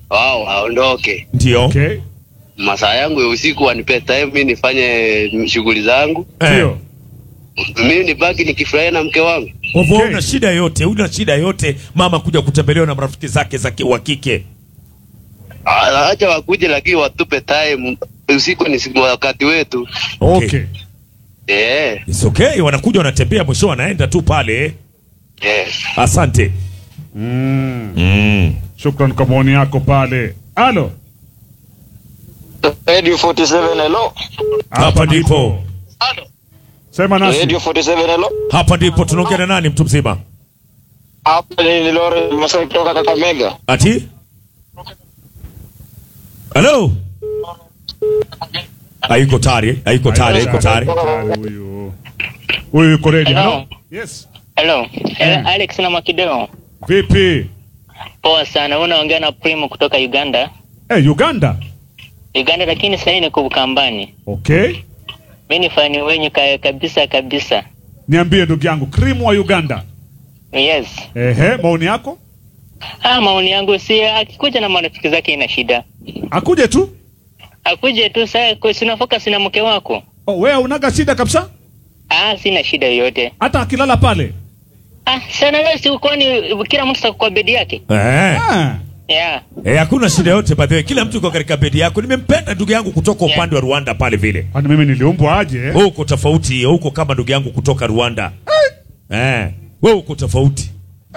wao waondoke. Ndio. Okay. Masaa yangu ya usiku wanipe time mimi nifanye shughuli zangu, Eh. Ndio. mimi nibaki nikifurahia na mke wangu. Kwa hivyo Okay. una shida yote, una shida yote mama kuja kutembelewa na marafiki zake za ki- wa kike. Ah, Acha wakuje, lakini watupe time. Usiku ni siku- wakati wetu. Okay. Eh, It's okay, wanakuja wanatembea, mwisho wanaenda tu pale. yes. Asante. Mm. Mm. Shukran kwa maoni yako pale. Alo. Radio 47 hello. Hapa ndipo. Sema nasi. Radio 47 hello. Hapa ndipo tunaongea na nani mtu mzima? Hapa ni Lore Masai kutoka Kakamega. Ati? Hello? Haiko tayari, haiko tayari, haiko tayari. Tayari Huyu. Huyu yuko ready. Hello. Hello. Yes. Hello, Mm. Alex na Makideo. Vipi? Poa sana. Unaongea na Primo kutoka Uganda. Eh, Uganda. Uganda lakini sasa niko Ukambani. Okay. Mimi ni fani wenyu ka, kabisa kabisa. Niambie ndugu yangu, Cream wa Uganda. Yes. Ehe, maoni yako? Ah, maoni yangu si akikuja na marafiki zake ina shida. Akuje tu. Akuje tu sasa kwa sina focus na mke wako. Oh, wewe unaga shida kabisa? Ah, sina shida yoyote. Hata akilala pale. Ah, sana wewe si kwani kila mtu sako kwa bedi yake? Eh. Ah. Yeah. Eh, hakuna shida yote by the way. Kila mtu yuko katika bedi yako. Nimempenda ndugu yangu kutoka Yeah. upande wa Rwanda pale vile. Kwani mimi niliumbwa aje? Wewe uko tofauti, huko kama ndugu yangu kutoka Rwanda. Eh, wewe uko tofauti.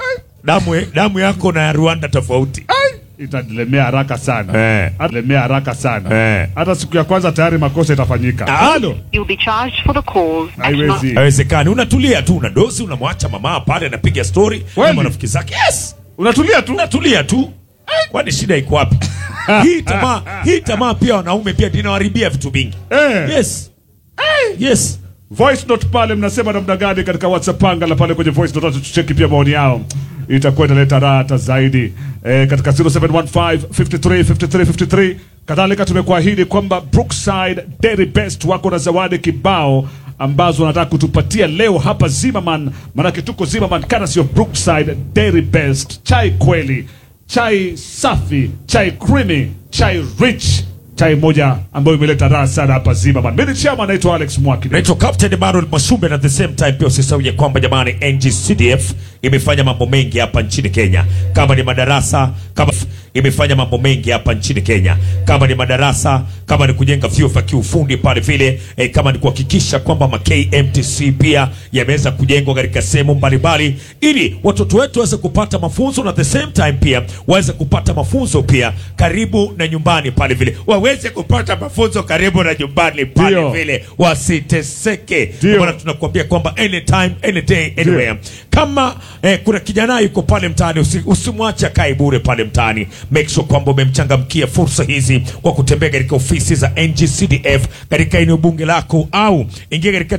Damu damu yako na ya Rwanda tofauti. Itanilemea haraka sana. Eh. Italemea haraka sana. Eh. Hata siku ya kwanza tayari makosa itafanyika. Ah. Halo. You'll be charged for the call. Haiwezi. Haiwezekani. Unatulia tu, una dosi, unamwacha mama pale anapiga story na Kweli? marafiki zake. Yes. Unatulia tu. Unatulia tu. Kwani shida iko wapi? hii tamaa, hii tamaa pia wanaume pia inawaharibia vitu vingi. Eh. Yes. Yes. Voice note pale mnasema namna gani katika WhatsApp panga la pale kwenye voice note tucheki pia maoni yao. Itakuwa inaleta raha hata zaidi. Eh, katika 0715 53 53 53 kadhalika tumekuahidi kwamba Brookside Dairy Best wako na zawadi kibao ambazo wanataka kutupatia leo hapa Zimmerman, maanake tuko Zimmerman kana sio Brookside Dairy Best, chai kweli, chai safi, chai creamy, chai rich chai moja ambayo imeleta raha sana hapa Zimmerman. Mimi ni chama naitwa Alex Mwaki. Naitwa Captain Emmanuel Masumbe na at the same time pia usisahau ya kwamba jamani NGCDF imefanya mambo mengi hapa nchini Kenya. Kama ni madarasa, kama imefanya mambo mengi hapa nchini Kenya. Kama ni madarasa, kama ni kujenga vyuo vya kiufundi pale vile, eh, kama ni kuhakikisha kwamba ma KMTC pia yameweza kujengwa katika sehemu mbalimbali ili watoto wetu waweze kupata mafunzo na at the same time pia waweze kupata mafunzo pia karibu na nyumbani pale vile. Waweze kupata mafunzo karibu na nyumbani pale Ndio. vile wasiteseke. Ndio. Bwana, tunakuambia kwamba anytime any day anywhere. Kama eh, kuna kijana yuko pale mtaani, usi, usimwache akae bure pale mtaani. Make sure kwamba umemchangamkia fursa hizi kwa kutembea katika ofisi za NGCDF katika eneo bunge lako, au ingia katika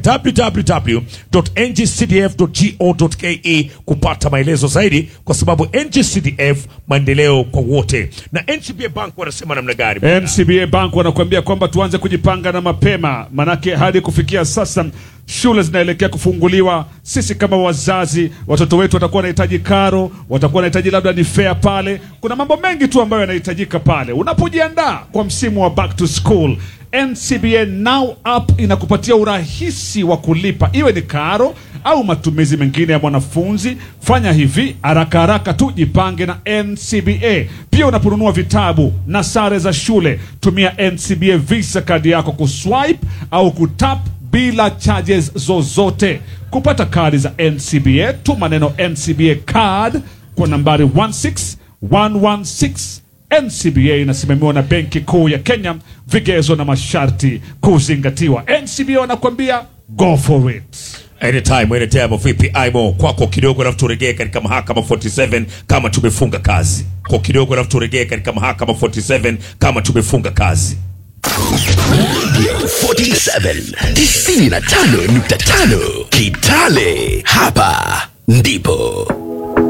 www.ngcdf.go.ke kupata maelezo zaidi, kwa sababu NGCDF maendeleo kwa wote. Na NCBA Bank wanasema namna gani? NCBA Bank wanakuambia kwamba tuanze kujipanga na mapema, manake hadi kufikia sasa shule zinaelekea kufunguliwa. Sisi kama wazazi, watoto wetu watakuwa wanahitaji karo, watakuwa wanahitaji labda ni fare pale. Kuna mambo mengi tu ambayo yanahitajika pale unapojiandaa kwa msimu wa back to school. NCBA Now app inakupatia urahisi wa kulipa, iwe ni karo au matumizi mengine ya mwanafunzi. Fanya hivi haraka haraka tu, jipange na NCBA. Pia unaponunua vitabu na sare za shule, tumia NCBA Visa kadi yako kuswipe au kutap bila charges zozote. Kupata kadi za NCBA, tuma neno NCBA card kwa nambari 16116 NCBA inasimamiwa na Benki Kuu ya Kenya, vigezo na masharti kuzingatiwa. NCBA wanakuambia go for it. Anytime, anytime, vipi aimo kwako kidogo, alafu turejee katika mahakama 47 kama tumefunga kazi kwa kidogo, alafu turejee katika mahakama 47 kama tumefunga kazi. 47 95.5 Kitale, hapa ndipo